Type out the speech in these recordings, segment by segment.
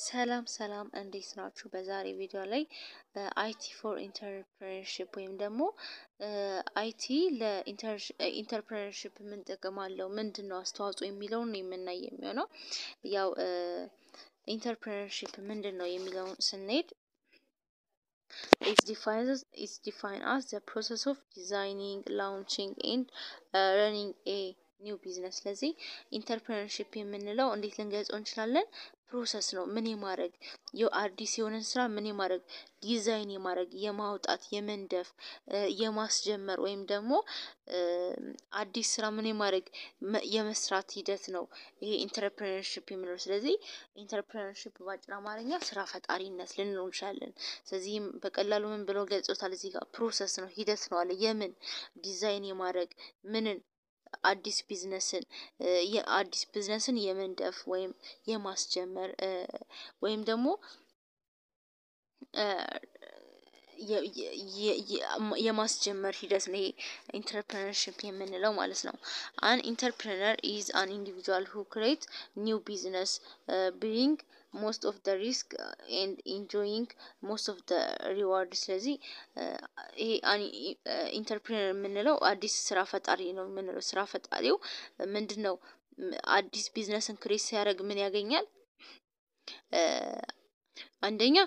ሰላም ሰላም እንዴት ናችሁ? በዛሬ ቪዲዮ ላይ አይቲ ፎር ኢንተርፕረነርሺፕ ወይም ደግሞ አይቲ ለኢንተርፕረነርሺፕ ምን ጥቅም አለው፣ ምንድን ነው አስተዋጽኦ የሚለውን ነው የምናይ የሚሆነው። ያው ኢንተርፕረነርሺፕ ምንድን ነው የሚለውን ስንሄድ ኢትስ ዲፋይን አስ ዘ ፕሮሰስ ኦፍ ዲዛይኒንግ ላውንቺንግ ኤንድ ረኒንግ ኤ ኒው ቢዝነስ። ስለዚህ ኢንተርፕረነርሺፕ የምንለው እንዴት ልንገልጸው እንችላለን? ፕሮሰስ ነው። ምን የማድረግ አዲስ የሆነን ስራ ምን የማድረግ ዲዛይን የማድረግ የማውጣት፣ የመንደፍ፣ የማስጀመር ወይም ደግሞ አዲስ ስራ ምን የማድረግ የመስራት ሂደት ነው ይሄ ኢንተርፕረነርሺፕ የምንለው። ስለዚህ ኢንተርፕረነርሺፕ በአጭር አማርኛ ስራ ፈጣሪነት ልንለው እንችላለን። ስለዚህም በቀላሉ ምን ብለው ገልጾታል? እዚህ ጋር ፕሮሰስ ነው፣ ሂደት ነው አለ። የምን ዲዛይን የማድረግ ምንን አዲስ ቢዝነስን የአዲስ ቢዝነስን የመንደፍ ወይም የማስጀመር ወይም ደግሞ የማስጀመር ሂደት ነው ይሄ ኢንተርፕረነርሺፕ የምንለው ማለት ነው። አን ኢንተርፕረነር ኢዝ አን ኢንዲቪጁዋል ሁ ክሬት ኒው ቢዝነስ ብሪንግ ሞስት ኦፍ ደ ሪስክ ኤንድ ኢንጆይንግ ሞስት ኦፍ ደ ሪዋርድ። ስለዚህ ይሄ ኢንተርፕረነር የምንለው አዲስ ስራ ፈጣሪ ነው የምንለው። ስራ ፈጣሪው ምንድን ነው? አዲስ ቢዝነስን ክሬት ሲያደርግ ምን ያገኛል? አንደኛ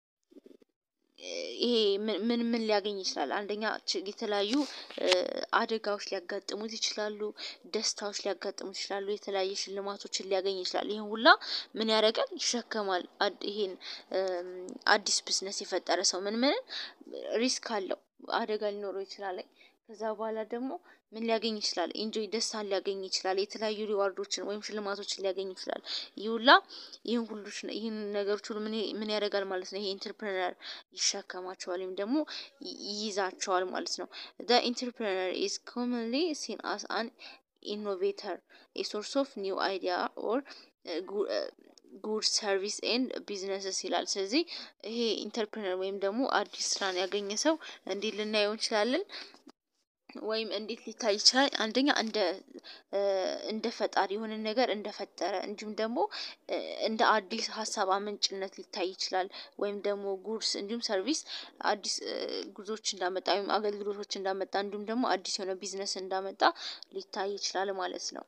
ይሄ ምን ምን ሊያገኝ ይችላል? አንደኛ የተለያዩ አደጋዎች ሊያጋጥሙት ይችላሉ፣ ደስታዎች ሊያጋጥሙት ይችላሉ፣ የተለያየ ሽልማቶችን ሊያገኝ ይችላል። ይህን ሁላ ምን ያደርጋል? ይሸከማል። ይሄን አዲስ ቢዝነስ የፈጠረ ሰው ምን ምን ሪስክ አለው፣ አደጋ ሊኖረው ይችላል። ከዛ በኋላ ደግሞ ምን ሊያገኝ ይችላል? ኢንጆይ ደስታን ሊያገኝ ይችላል። የተለያዩ ሪዋርዶችን ወይም ሽልማቶችን ሊያገኝ ይችላል። ይህ ሁላ ይህን ሁሉ ይህን ነገሮች ሁሉ ምን ያደርጋል ማለት ነው? ይሄ ኢንተርፕረነር ይሸከማቸዋል ወይም ደግሞ ይይዛቸዋል ማለት ነው። ዘ ኢንተርፕረነር ኢዝ ኮመንሊ ሲን አስ አን ኢኖቬተር ኤ ሶርስ ኦፍ ኒው አይዲያ ኦር ጉድ ሰርቪስ ኤንድ ቢዝነስስ ይላል። ስለዚህ ይሄ ኢንተርፕረነር ወይም ደግሞ አዲስ ስራን ያገኘ ሰው እንዴት ልናየው እንችላለን? ወይም እንዴት ሊታይ ይችላል? አንደኛ እንደ እንደ ፈጣሪ የሆነ ነገር እንደፈጠረ እንዲሁም ደግሞ እንደ አዲስ ሀሳብ አመንጭነት ሊታይ ይችላል። ወይም ደግሞ ጉድስ እንዲሁም ሰርቪስ አዲስ ጉዞዎች እንዳመጣ ወይም አገልግሎቶች እንዳመጣ እንዲሁም ደግሞ አዲስ የሆነ ቢዝነስ እንዳመጣ ሊታይ ይችላል ማለት ነው።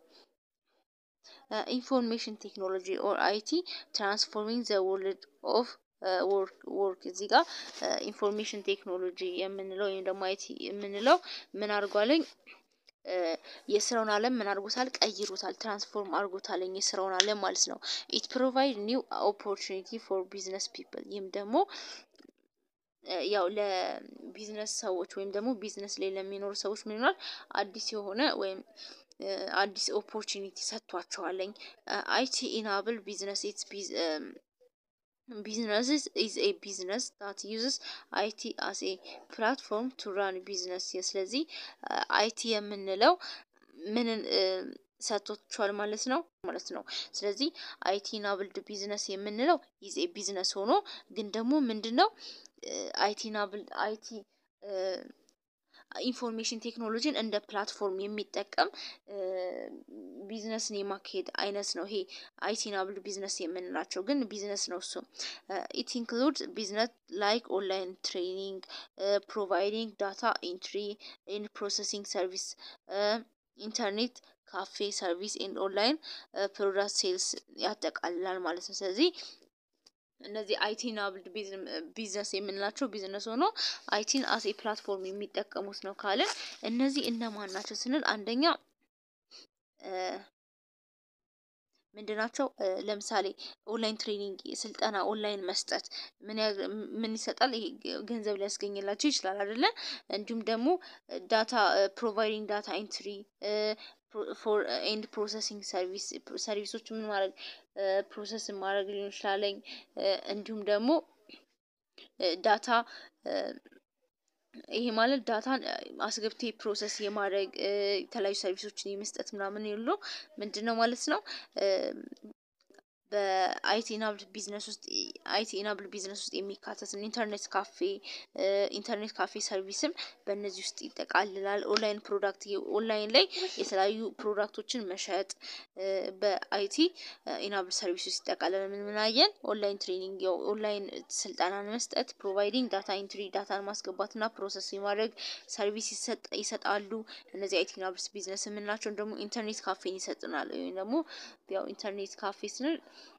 ኢንፎርሜሽን ቴክኖሎጂ ኦር አይቲ ትራንስፎርሚንግ ዘ ወርልድ ኦፍ ወርክ እዚህ ጋር ኢንፎርሜሽን ቴክኖሎጂ የምንለው ወይም ደግሞ አይቲ የምንለው ምን አድርጓለኝ የስራውን ዓለም ምን አድርጎታል? ቀይሮታል፣ ትራንስፎርም አድርጎታለኝ የስራውን ዓለም ማለት ነው። ኢት ፕሮቫይድ ኒው ኦፖርቹኒቲ ፎር ቢዝነስ ፒፕል ይህም ደግሞ ያው ለቢዝነስ ሰዎች ወይም ደግሞ ቢዝነስ ላይ ለሚኖሩ ሰዎች ምን ይሆናል? አዲስ የሆነ ወይም አዲስ ኦፖርቹኒቲ ሰጥቷቸዋለኝ። አይቲ ኢናብል ቢዝነስ ኢትስ ቢዝነስስ ኢዝ ኤ ቢዝነስ ዳት ዩዝስ አይቲ አስ ኤ ፕላትፎርም ቱ ራን ቢዝነስ። ስለዚህ አይቲ የምንለው ምንን ሰጥቶቿል ማለት ነው ማለት ነው። ስለዚህ አይቲ ናብልድ ቢዝነስ የምንለው ኢዝ ኤ ቢዝነስ ሆኖ ግን ደግሞ ምንድን ነው አይቲ ናብል አይቲ ኢንፎርሜሽን ቴክኖሎጂን እንደ ፕላትፎርም የሚጠቀም ቢዝነስን የማካሄድ አይነት ነው። ይሄ አይቲ ናብል ቢዝነስ የምንላቸው ግን ቢዝነስ ነው እሱ። ኢት ኢንክሉድ ቢዝነስ ላይክ ኦንላይን ትሬኒንግ ፕሮቫይዲንግ ዳታ ኢንትሪ ኤንድ ፕሮሰሲንግ ሰርቪስ ኢንተርኔት ካፌ ሰርቪስ ኤንድ ኦንላይን ፕሮዳክት ሴልስ ያጠቃልላል ማለት ነው። ስለዚህ እነዚህ አይቲ ናብልድ ቢዝነስ የምንላቸው ቢዝነስ ሆኖ አይቲን አስ ኤ ፕላትፎርም የሚጠቀሙት ነው ካልን እነዚህ እነማን ናቸው ስንል አንደኛ ምንድን ናቸው? ለምሳሌ ኦንላይን ትሬኒንግ ስልጠና ኦንላይን መስጠት ምን ይሰጣል? ይሄ ገንዘብ ሊያስገኝላቸው ይችላል አይደለ? እንዲሁም ደግሞ ዳታ ፕሮቫይዲንግ ዳታ ኢንትሪ ፎር ኤንድ ፕሮሰሲንግ ሰርቪስ ሰርቪሶች ምን ማድረግ ፕሮሰስ ማድረግ ሊሆን ይችላለኝ። እንዲሁም ደግሞ ዳታ ይሄ ማለት ዳታን አስገብቴ ፕሮሰስ የማድረግ የተለያዩ ሰርቪሶችን የመስጠት ምናምን የለው ምንድን ነው ማለት ነው። በአይቲ ኢናብል ቢዝነስ ውስጥ አይቲ ኢናብል ቢዝነስ ውስጥ የሚካተትን ኢንተርኔት ካፌ ኢንተርኔት ካፌ ሰርቪስም በእነዚህ ውስጥ ይጠቃልላል። ኦንላይን ፕሮዳክት ኦንላይን ላይ የተለያዩ ፕሮዳክቶችን መሸጥ በአይቲ ኢናብል ሰርቪስ ውስጥ ይጠቃልላል። ምን ምን አየን? ኦንላይን ትሬኒንግ ያው ኦንላይን ስልጠናን መስጠት፣ ፕሮቫይዲንግ ዳታ ኢንትሪ ዳታን ማስገባትና ፕሮሰስ የማድረግ ሰርቪስ ይሰጣሉ። እነዚህ አይቲ ኢናብል ቢዝነስ የምንላቸው ደግሞ ኢንተርኔት ካፌን ይሰጡናል። ወይም ደግሞ ያው ኢንተርኔት ካፌ ስንል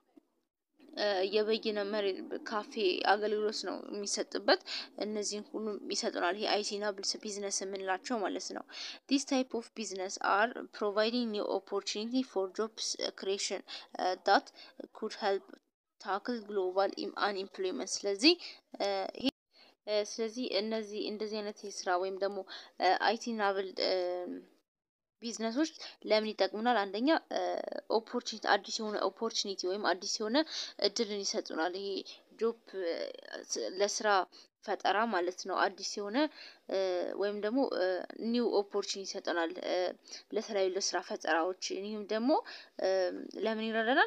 የበይነ መረብ ካፌ አገልግሎት ነው የሚሰጥበት። እነዚህን ሁሉ ይሰጡናል። ይሄ አይቲ ኢናብል ቢዝነስ የምንላቸው ማለት ነው። ዲስ ታይፕ ኦፍ ቢዝነስ አር ፕሮቫይዲንግ ኒው ኦፖርቹኒቲ ፎር ጆብስ ክሬሽን ዳት ኩድ ሄልፕ ታክል ግሎባል አንኢምፕሎይመንት። ስለዚህ ይሄ ስለዚህ እነዚህ እንደዚህ አይነት የስራ ወይም ደግሞ አይቲ ኢናብል ቢዝነሶች ለምን ይጠቅሙናል? አንደኛ ኦፖርቹኒቲ አዲስ የሆነ ኦፖርቹኒቲ ወይም አዲስ የሆነ እድልን ይሰጡናል። ይሄ ጆብ ለስራ ፈጠራ ማለት ነው። አዲስ የሆነ ወይም ደግሞ ኒው ኦፖርቹኒቲ ይሰጠናል ለተለያዩ ለስራ ፈጠራዎች። ይህም ደግሞ ለምን ይረዳናል?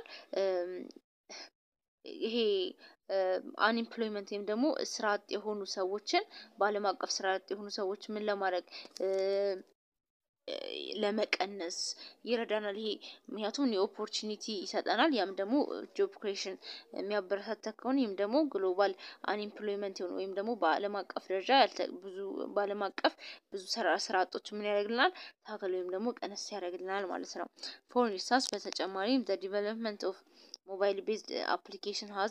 ይሄ አንኢምፕሎይመንት ወይም ደግሞ ስራ አጥ የሆኑ ሰዎችን በዓለም አቀፍ ስራ አጥ የሆኑ ሰዎች ምን ለማድረግ ለመቀነስ ይረዳናል። ይሄ ምክንያቱም የኦፖርቹኒቲ ይሰጠናል። ያም ደግሞ ጆብ ክሬሽን የሚያበረታታ ከሆነ ይህም ደግሞ ግሎባል አንኢምፕሎይመንት የሆነ ወይም ደግሞ በዓለም አቀፍ ደረጃ ብዙ በዓለም አቀፍ ብዙ ስራ ስራ አጦች ምን ያደርግልናል ታከል ወይም ደግሞ ቀነስ ያደርግልናል ማለት ነው። ፎር ኢንስታንስ በተጨማሪም ዘ ዲቨሎፕመንት ኦፍ ሞባይል ቤዝድ አፕሊኬሽን ሀዝ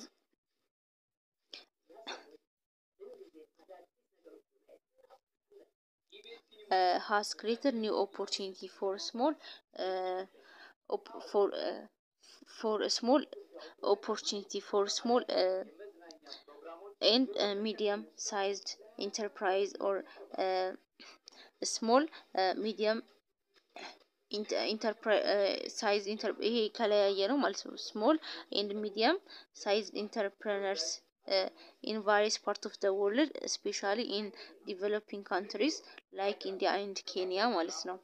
uh, has created new opportunity for small uh, op for uh, for a small opportunity for small uh, and uh, medium sized enterprise or uh, small uh, medium ሳይዝ ይሄ ከለያየ ነው ማለት ነው። ስሞል ኤንድ ሚዲየም ሳይዝ ኢንተርፕረነርስ ኢን ቫሪየስ ፓርት ኦፍ ደ ወርልድ ስፔሻሊ ኢን ዲቨሎፒንግ ካንትሪስ ላይክ ኢንዲያ ኤንድ ኬንያ ማለት ነው።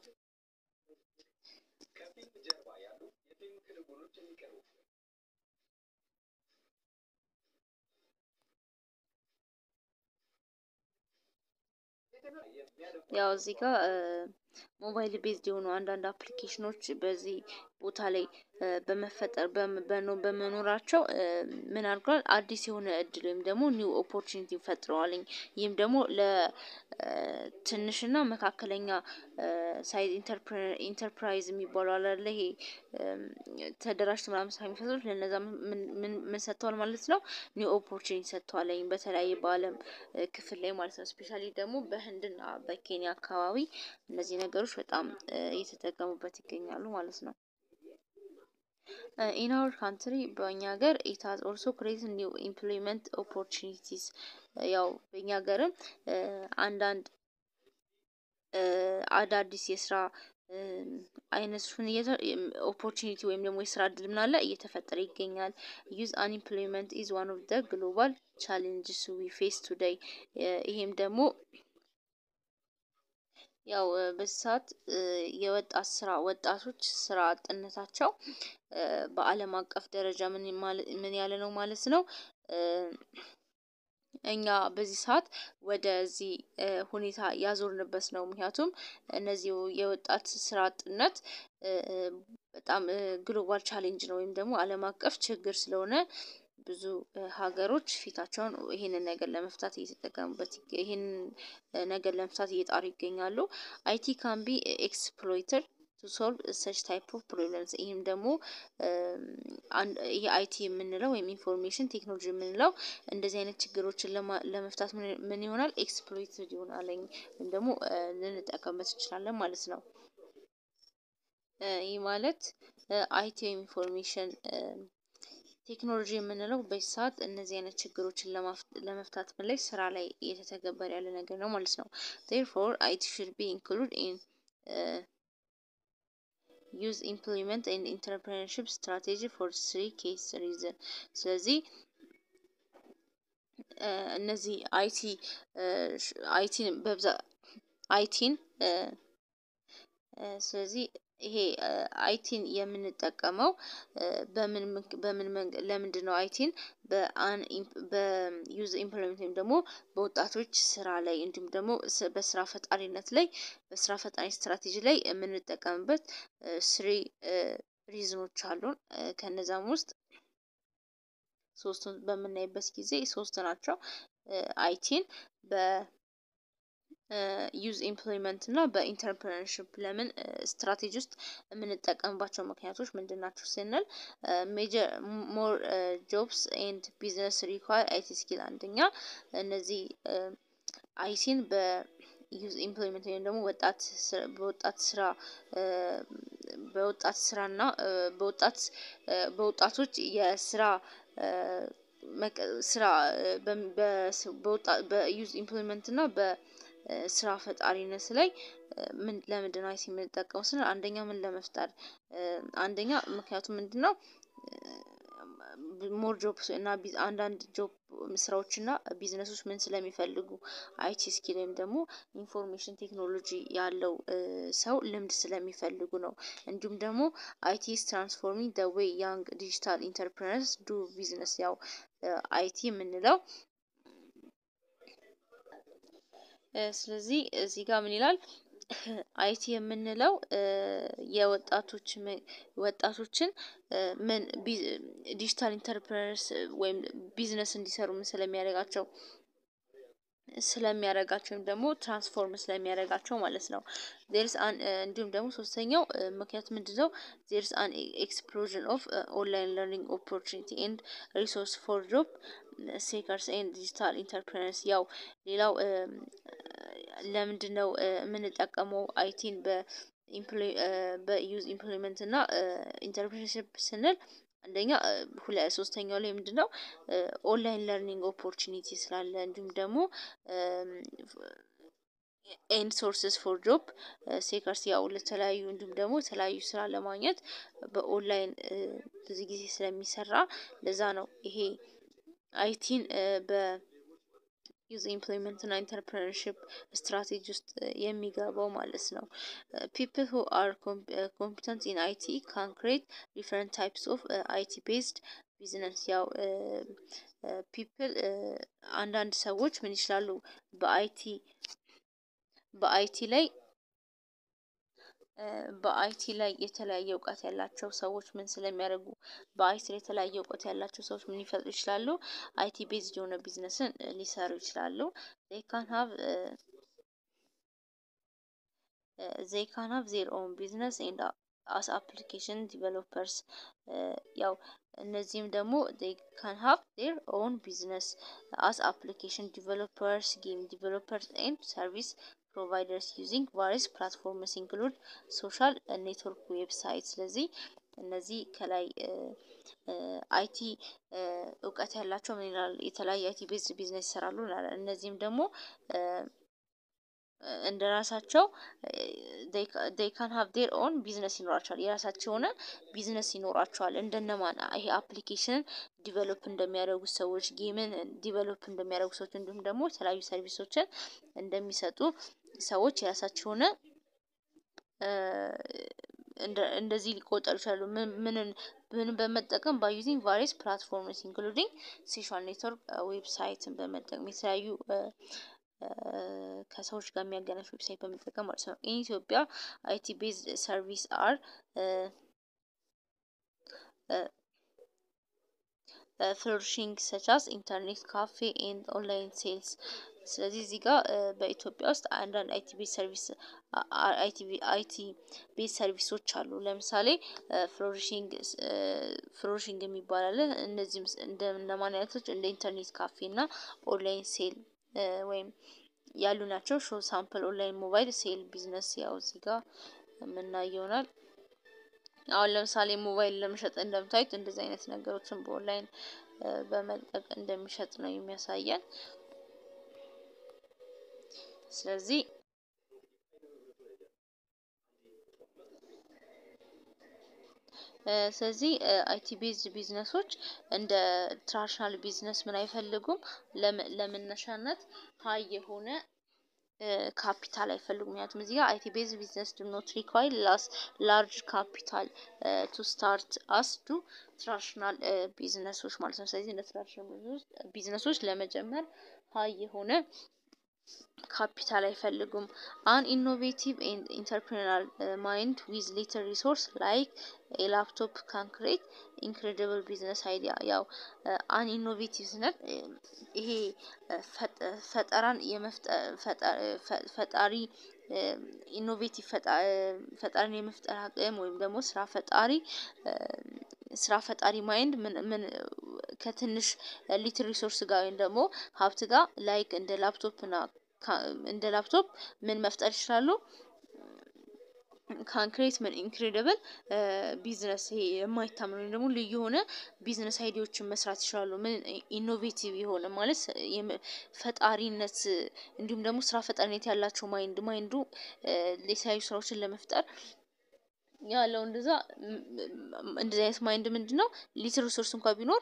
ያው እዚህ ጋር ሞባይል ቤዝድ የሆኑ አንዳንድ አፕሊኬሽኖች በዚህ ቦታ ላይ በመፈጠር በመኖራቸው ምን አድርጓል? አዲስ የሆነ እድል ወይም ደግሞ ኒው ኦፖርቹኒቲ ፈጥረዋልኝ። ይህም ደግሞ ለትንሽና መካከለኛ ሳይዝ ኢንተርፕራይዝ የሚባሉ አላለ ይሄ ተደራጅቶ ምናምን ስራ የሚፈጥሩት ለነዛ ምን ሰጥተዋል ማለት ነው? ኒው ኦፖርቹኒቲ ሰጥተዋልኝ በተለያየ በዓለም ክፍል ላይ ማለት ነው። ስፔሻሊ ደግሞ በህንድና በኬንያ አካባቢ እነዚህ ነገሮች በጣም እየተጠቀሙበት ይገኛሉ ማለት ነው። ኢን አወር ካንትሪ በእኛ ሀገር ኢት ሃዝ ኦልሶ ክሬት ኒው ኢምፕሎይመንት ኦፖርቹኒቲስ ያው በእኛ ሀገርም አንዳንድ አዳዲስ የስራ አይነቱን ኦፖርቹኒቲ ወይም ደግሞ የስራ እድል ምናለ እየተፈጠረ ይገኛል። ዩዝ አንኢምፕሎይመንት ኢዝ ዋን ኦፍ ደ ግሎባል ቻሌንጅስ ዊ ፌስ ቱዴይ ይሄም ደግሞ ያው በዚህ ሰዓት የወጣት ስራ ወጣቶች ስራ አጥነታቸው በዓለም አቀፍ ደረጃ ምን ያለ ነው ማለት ነው። እኛ በዚህ ሰዓት ወደዚህ ሁኔታ ያዞርንበት ነው። ምክንያቱም እነዚህ የወጣት ስራ አጥነት በጣም ግሎባል ቻሌንጅ ነው ወይም ደግሞ ዓለም አቀፍ ችግር ስለሆነ ብዙ ሀገሮች ፊታቸውን ይሄንን ነገር ለመፍታት እየተጠቀሙበት ይሄንን ነገር ለመፍታት እየጣሩ ይገኛሉ። አይቲ ካን ቢ ኤክስፕሎይተድ ቱ ሶልቭ ሰች ታይፕ ኦፍ ፕሮብለምስ ይህም ደግሞ ይሄ አይቲ የምንለው ወይም ኢንፎርሜሽን ቴክኖሎጂ የምንለው እንደዚህ አይነት ችግሮችን ለመፍታት ምን ይሆናል ኤክስፕሎይትድ ይሆናል ወይም ደግሞ ልንጠቀምበት እንችላለን ማለት ነው። ይህ ማለት አይቲ ወይም ኢንፎርሜሽን ቴክኖሎጂ የምንለው በዚህ ሰዓት እነዚህ አይነት ችግሮችን ለመፍታት ምን ላይ ስራ ላይ እየተተገበረ ያለ ነገር ነው ማለት ነው። ቴርፎር አይቲ ሹድ ቢ ኢንክሉድ ኢን ዩዝ ኢምፕሎይመንት ኤንድ ኢንተርፕረነርሺፕ ስትራቴጂ ፎር ስሪ ኬስ ሪዝን ስለዚህ እነዚህ አይቲ አይቲን በብዛት አይቲን ስለዚህ ይሄ አይቲን የምንጠቀመው በምን በምን ለምንድን ነው አይቲን በዩዝ ኢምፕሎይመንት ወይም ደግሞ በወጣቶች ስራ ላይ እንዲሁም ደግሞ በስራ ፈጣሪነት ላይ በስራ ፈጣሪ ስትራቴጂ ላይ የምንጠቀምበት ስሪ ሪዝኖች አሉን። ከነዛም ውስጥ ሶስቱን በምናይበት ጊዜ ሶስት ናቸው። አይቲን በዩዝ ኢምፕሎይመንት እና በኢንተርፕረነርሽፕ ለምን ስትራቴጂ ውስጥ የምንጠቀምባቸው ምክንያቶች ምንድን ናቸው ስንል ሜጀር ሞር ጆብስ ኤንድ ቢዝነስ ሪኳር አይቲ ስኪል አንደኛ እነዚህ አይቲን በዩዝ ኢምፕሎይመንት ወይም ደግሞ ወጣት በወጣት ስራ በወጣት ስራና በወጣት በወጣቶች የስራ ስራ በዩዝ ኢምፕሎይመንት እና በስራ ፈጣሪነት ላይ ምን ለምንድን ነው አይቲ የምንጠቀመው ስንል አንደኛ ምን ለመፍጠር አንደኛ ምክንያቱም ምንድነው ሞር ጆብስ እና አንዳንድ ጆብ ስራዎች እና ቢዝነሶች ምን ስለሚፈልጉ አይቲ ስኪል ወይም ደግሞ ኢንፎርሜሽን ቴክኖሎጂ ያለው ሰው ልምድ ስለሚፈልጉ ነው። እንዲሁም ደግሞ አይቲ ኢዝ ትራንስፎርሚንግ ዘ ዌይ ያንግ ዲጂታል ኢንተርፕረነርስ ዱ ቢዝነስ ያው አይቲ የምንለው ስለዚህ እዚህ ጋር ምን ይላል? አይቲ የምንለው የወጣቶች ወጣቶችን ምን ዲጂታል ኢንተርፕረነርስ ወይም ቢዝነስ እንዲሰሩ ምን ስለሚያደርጋቸው ስለሚያደርጋቸው ወይም ደግሞ ትራንስፎርም ስለሚያደርጋቸው ማለት ነው። ዜርስ አን እንዲሁም ደግሞ ሶስተኛው ምክንያት ምንድነው? ዜርስ አን ኤክስፕሎዥን ኦፍ ኦንላይን ለርኒንግ ኦፖርቹኒቲ ኤንድ ሪሶርስ ፎር ጆብ ሴከርስ ኤንድ ዲጂታል ኢንተርፕረነርስ ያው ሌላው ለምንድነው የምንጠቀመው አይቲን በዩዝ ኢምፕሎይመንት እና ኢንተርፕረነርሺፕ ስንል አንደኛ ሁለት ሶስተኛው ላይ ምንድነው ኦንላይን ለርኒንግ ኦፖርቹኒቲ ስላለ እንዲሁም ደግሞ ኤንድ ሶርስስ ፎር ጆብ ሴከርስ ያው ለተለያዩ እንዲሁም ደግሞ የተለያዩ ስራ ለማግኘት በኦንላይን ብዙ ጊዜ ስለሚሰራ ለዛ ነው ይሄ አይቲን በ ዩዝ ኢምፕሎይመንት እና ኢንተርፕረነርሺፕ ስትራቴጂ ውስጥ የሚገባው ማለት ነው። ፒፕል ሁ አር ኮምፒተንት ኢን አይቲ ካን ክሬት ዲፈረንት ታይፕስ ኦፍ አይቲ ቤዝድ ቢዝነስ ያው ፒፕል አንዳንድ ሰዎች ምን ይችላሉ በአይቲ በአይቲ ላይ በአይቲ ላይ የተለያየ እውቀት ያላቸው ሰዎች ምን ስለሚያደርጉ በአይቲ ላይ የተለያየ እውቀት ያላቸው ሰዎች ምን ሊፈጥሩ ይችላሉ? አይቲ ቤዝድ የሆነ ቢዝነስን ሊሰሩ ይችላሉ። ዜይ ካን ሃቭ ዜይ ካን ሃቭ ዜር ኦን ቢዝነስ ኤንድ አስ አፕሊኬሽን ዲቨሎፐርስ ያው እነዚህም ደግሞ ዜይ ካን ሃቭ ዜር ኦን ቢዝነስ አስ አፕሊኬሽን ዲቨሎፐርስ ጌም ዲቨሎፐርስ ኤንድ ሰርቪስ ፕሮቫይደርስ ዩዚንግ ቫሪስ ፕላትፎርምስ ኢንክሉድ ሶሻል ኔትወርክ ዌብሳይት። ስለዚህ እነዚህ ከላይ አይቲ እውቀት ያላቸው ምን ይላል የተለያየ አይቲ ቤዝ ቢዝነስ ይሰራሉ እንላለን። እነዚህም ደግሞ እንደ ራሳቸው ዴይ ካን ሃቭ ዴር ኦን ቢዝነስ ይኖራቸዋል የራሳቸው የሆነ ቢዝነስ ይኖራቸዋል። እንደነማን ይሄ አፕሊኬሽንን ዲቨሎፕ እንደሚያደርጉ ሰዎች ጌምን ዲቨሎፕ እንደሚያደርጉ ሰዎች እንዲሁም ደግሞ የተለያዩ ሰርቪሶችን እንደሚሰጡ ሰዎች የራሳቸው የሆነ እንደዚህ ሊቆጠሩ ይችላሉ። ምንን ምንን በመጠቀም ባይ ዩዚንግ ቫሪየስ ፕላትፎርምስ ኢንክሉዲንግ ሶሻል ኔትወርክ ዌብሳይትን በመጠቀም የተለያዩ ከሰዎች ጋር የሚያገናኝ ዌብሳይት በመጠቀም ማለት ነው። ኢን ኢትዮጵያ አይቲ ቤዝድ ሰርቪስ አር ፍሎሪሽንግ ሰቻስ ኢንተርኔት ካፌ ኤንድ ኦንላይን ሴልስ። ስለዚህ እዚህ ጋር በኢትዮጵያ ውስጥ አንዳንድ አይቲ ቤዝ ሰርቪስ አይቲ ቤዝ ሰርቪሶች አሉ። ለምሳሌ ፍሎሪሽንግ ፍሎሪሽንግ የሚባል አለ። እነዚህም እንደ እነማን አይነቶች እንደ ኢንተርኔት ካፌ እና ኦንላይን ሴል ወይም ያሉ ናቸው። ሾው ሳምፕል ኦንላይን ሞባይል ሴል ቢዝነስ ያው እዚህ ጋር የምናየው ይሆናል። አሁን ለምሳሌ ሞባይል ለመሸጥ እንደምታዩት እንደዚህ አይነት ነገሮችን በኦንላይን በመልቀቅ እንደሚሸጥ ነው የሚያሳየን። ስለዚህ ስለዚህ አይቲ ቤዝድ ቢዝነሶች እንደ ትራዲሽናል ቢዝነስ ምን አይፈልጉም ለመነሻነት ሀይ የሆነ ካፒታል አይፈልጉም። ምክንያቱም እዚህ ጋር አይቲ ቤዝ ቢዝነስ ዱ ኖት ሪኳይር ላስ ላርጅ ካፒታል ቱ ስታርት አስ ዱ ትራዲሽናል ቢዝነሶች ማለት ነው። ስለዚህ እንደ ትራዲሽናል ቢዝነሶች ለመጀመር ሀይ የሆነ ካፒታል አይፈልጉም። አን ኢኖቬቲቭ ኤንድ ኢንተርፕሪናል ማይንድ ዊዝ ሊትል ሪሶርስ ላይክ የላፕቶፕ ካንክሬት ኢንክሬዲብል ቢዝነስ አይዲያ። ያው አን ኢኖቬቲቭ ስንል ይሄ ፈጠራን ፈጣሪ ኢኖቬቲቭ ፈጣሪን የመፍጠር አቅም ወይም ደግሞ ስራ ፈጣሪ ስራ ፈጣሪ ማይንድ ምን ከትንሽ ሊትል ሪሶርስ ጋር ወይም ደግሞ ሀብት ጋር ላይክ እንደ ላፕቶፕ እና እንደ ላፕቶፕ ምን መፍጠር ይችላሉ? ካንክሬት ምን ኢንክሬዲብል ቢዝነስ ይሄ የማይታመን ወይም ደግሞ ልዩ የሆነ ቢዝነስ አይዲዎችን መስራት ይችላሉ። ምን ኢኖቬቲቭ የሆነ ማለት ፈጣሪነት እንዲሁም ደግሞ ስራ ፈጣሪነት ያላቸው ማይንድ ማይንዱ የተለያዩ ስራዎችን ለመፍጠር ያለው እንደዛ እንደዚህ አይነት ማይንድ ምንድን ነው ሊትል ሪሶርስ እንኳን ቢኖር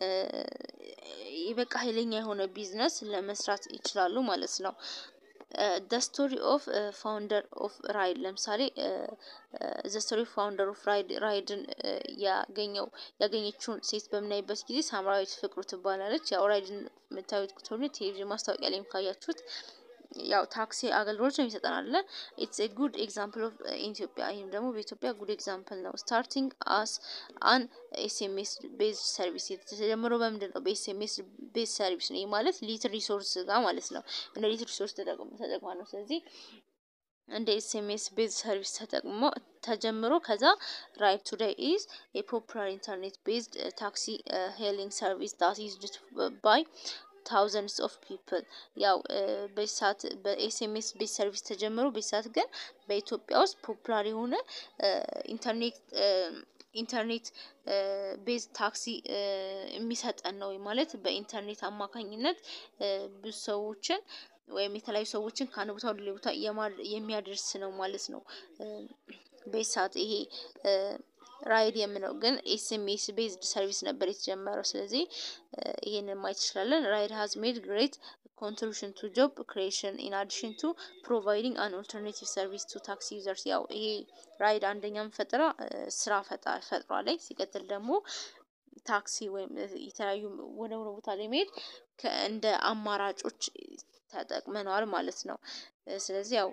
በቃ ኃይለኛ የሆነ ቢዝነስ ለመስራት ይችላሉ ማለት ነው። ደ ስቶሪ ኦፍ ፋውንደር ኦፍ ራይድ ለምሳሌ ዘ ስቶሪ ኦፍ ፋውንደር ኦፍ ራይድ ራይድን ያገኘው ያገኘችውን ሴት በምናይበት ጊዜ ሳምራዊት ፍቅሩ ትባላለች። ያው ራይድን የምታዩት ከሆነ ቴሌቪዥን ማስታወቂያ ላይም ካያችሁት ያው ታክሲ አገልግሎት ነው የሚሰጠን አለ። ኢትስ ኤ ጉድ ኤግዛምፕል ኦፍ ኢትዮጵያ። ይህም ደግሞ በኢትዮጵያ ጉድ ኤግዛምፕል ነው። ስታርቲንግ አስ አን ኤስኤምኤስ ቤዝድ ሰርቪስ የተጀመረው በምንድን ነው? በኤስኤምኤስ ቤዝ ሰርቪስ ነው። ይህ ማለት ሊትል ሪሶርስ ጋር ማለት ነው። እንደ ሊትል ሪሶርስ ተጠቅማ ነው። ስለዚህ እንደ ኤስኤምኤስ ቤዝ ሰርቪስ ተጠቅሞ ተጀምሮ ከዛ ራይድ ቱዴይ ኢዝ የፖፑላር ኢንተርኔት ቤዝድ ታክሲ ሄሊንግ ሰርቪስ ዳት ዩዝድ ባይ ታውዘንድስ ኦፍ ፒፕል ያው በዚህ ሰዓት በኤስኤምኤስ ቤዝ ሰርቪስ ተጀምሮ በዚህ ሰዓት ግን በኢትዮጵያ ውስጥ ፖፑላር የሆነ ኢንተርኔት ኢንተርኔት ቤዝ ታክሲ የሚሰጠን ነው ማለት በኢንተርኔት አማካኝነት ብዙ ሰዎችን ወይም የተለያዩ ሰዎችን ከአንድ ቦታ ወደ ሌላ ቦታ የሚያደርስ ነው ማለት ነው። በዚህ ሰዓት ይሄ ራይድ የምለው ግን ኤስኤምኤስ ቤዝድ ሰርቪስ ነበር የተጀመረው። ስለዚህ ይሄንን ማየት እንችላለን። ራይድ ሃዝ ሜድ ግሬት ኮንትሪቢሽን ቱ ጆብ ክሪኤሽን ኢን አዲሽን ቱ ፕሮቫይዲንግ አን ኦልተርኔቲቭ ሰርቪስ ቱ ታክሲ ዩዘርስ። ያው ይሄ ራይድ አንደኛም ፈጠራ ስራ ፈጥሯ ላይ ሲቀጥል ደግሞ ታክሲ ወይም የተለያዩ ወደ ሆነ ቦታ ላይ መሄድ እንደ አማራጮች ተጠቅመነዋል ማለት ነው። ስለዚህ ያው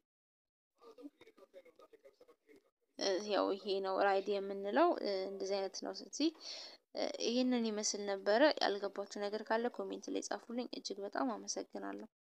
ያው ይሄ ነው ራይድ የምንለው እንደዚህ አይነት ነው። ስለዚህ ይህንን ይመስል ነበረ። ያልገባችሁ ነገር ካለ ኮሜንት ላይ ጻፉልኝ። እጅግ በጣም አመሰግናለሁ።